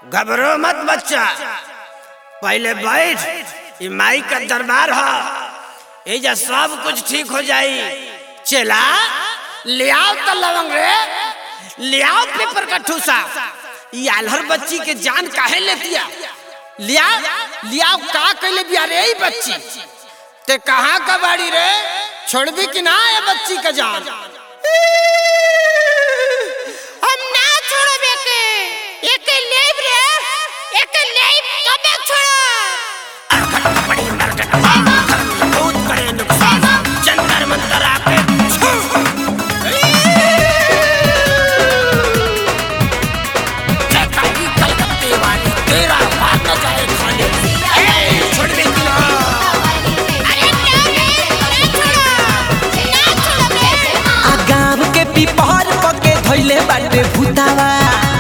घबरो मत बच्चा पहले बैठ ये माई का दरबार हो एजा सब कुछ ठीक हो जाई चला ले आओ तो लवंग रे ले आओ पेपर का ठूसा ये आल्हर बच्ची के जान काहे लेतिया लिया लिया का कहले बिया रे ई बच्ची ते कहाँ का बाड़ी रे छोड़बी कि ना ये बच्ची का जान हम ना छोड़बे के एके लेब रे एके लेब तबे छोड़ब बहुत बड़े नुकसान जंतर मंतर आके छू। जैसा कि कलकत्ते वाली तेरा भाग न जाए खाने ए, छोड़ दे कि ना। अरे ना रे ना छोड़ब ना छोड़ब रे आ गाँव के पिपहर पके धैले बाटे भूतावा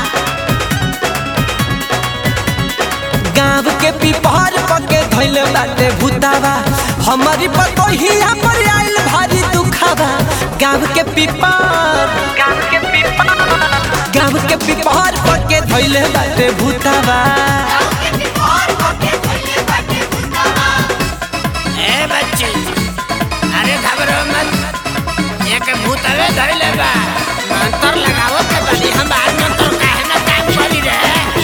गाँव के पिपहर पके धैले बाटे भूतावा हमारी पतोहिया पर आइल भारी दुखावा गाँव के पिपर गाँव के पिपर गाँव के पिपहर पके धैले बाटे भूतावा ए बच्ची अरे घबरो मत एक भूतवे धर ले बा मंत्र लगावो के बनी हम आज मंत्र काहे ना काम करी रे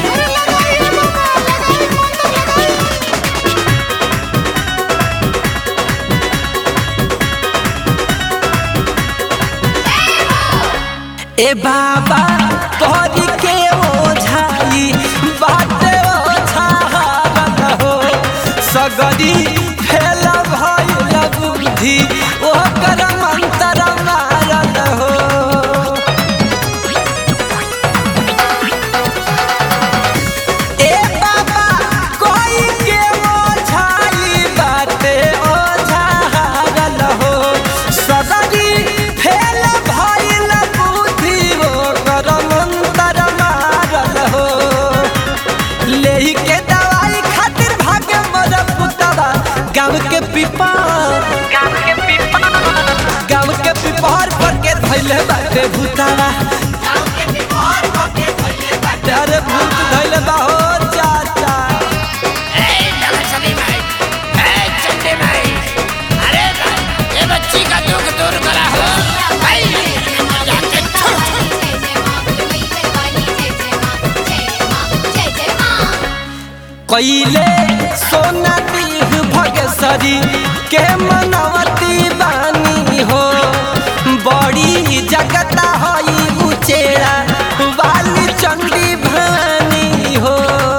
ए बाबा तोहरी के ओझाई बाटे ओझारल हो सगरी फेल भइल बुद्धि ओकर मंतर मारल हो ए बाबा कोई के ओझाई बाटे ओझारल हो सगरी फेल भइल बुद्धि ओकर मंतर मारल हो लेही के दवाई खातिर भागे मर पुतवा गाँव के पिपर गाँव के पिपर गाँव के पिपर पर के धैले बाटे भूतावा अरे भूत धैले बा हो चाचा ए नगसनी माई ए चंडी माई अरे भाई ये बच्ची का दुख दूर करा हो भाई जाके छोड़ कैले सोना दीह भगसरी के मनवती बानी हो बड़ी जगता हई उचेरा वाली चंडी भानी हो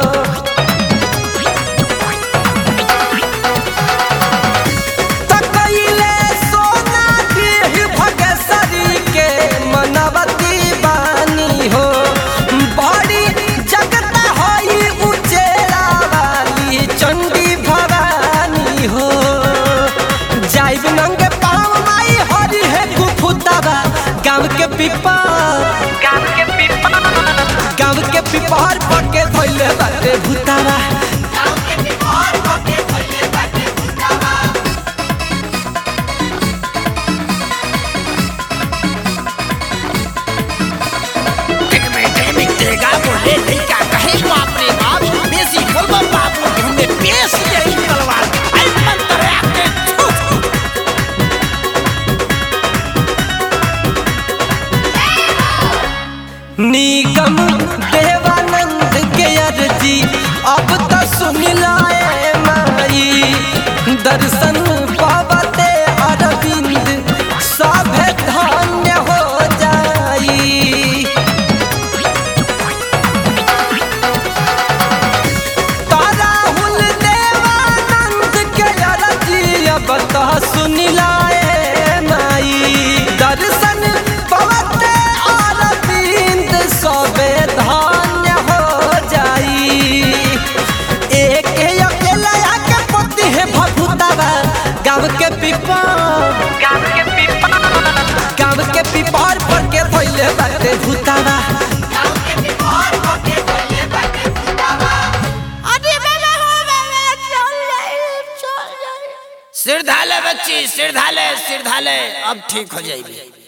त कैले सोना दीह भगसरी के मनवती बानी हो बड़ी जगता हई उचेरा वाली चंडी भवानी हो जाइब नंगे पाँव माई हरी है कुफुतावा गाँव के पिपर गाँव के पिपर गाँव के पिपर पके धैले बाटे भूतावा एक बेटे में तेगा बोले लइका कहे बाप रे बाप बेसी बोलबो बाबू हमें पेश यही तलवार आई मंत्र आके छू निगम देवानंद के अर्जी अब तो सुन लाए माई दर्शन पावते अरविंद सभे धन्य हो जाई राहुल देवानंद के अर्जी अब तो सुन लाए माई दर्शन पवते अरविंद सबे धन्य हो जाई एक अकेला के पति है भभुतावा गाँव के पिपर गाँव के पिपर गाँव के पिपर पर के धैले बाटे भूतावा अरे बाबा हो बाबा चल जाए चल जाए सिर धाले बच्ची सिर धाले सिर धाले अब ठीक हो जाएगी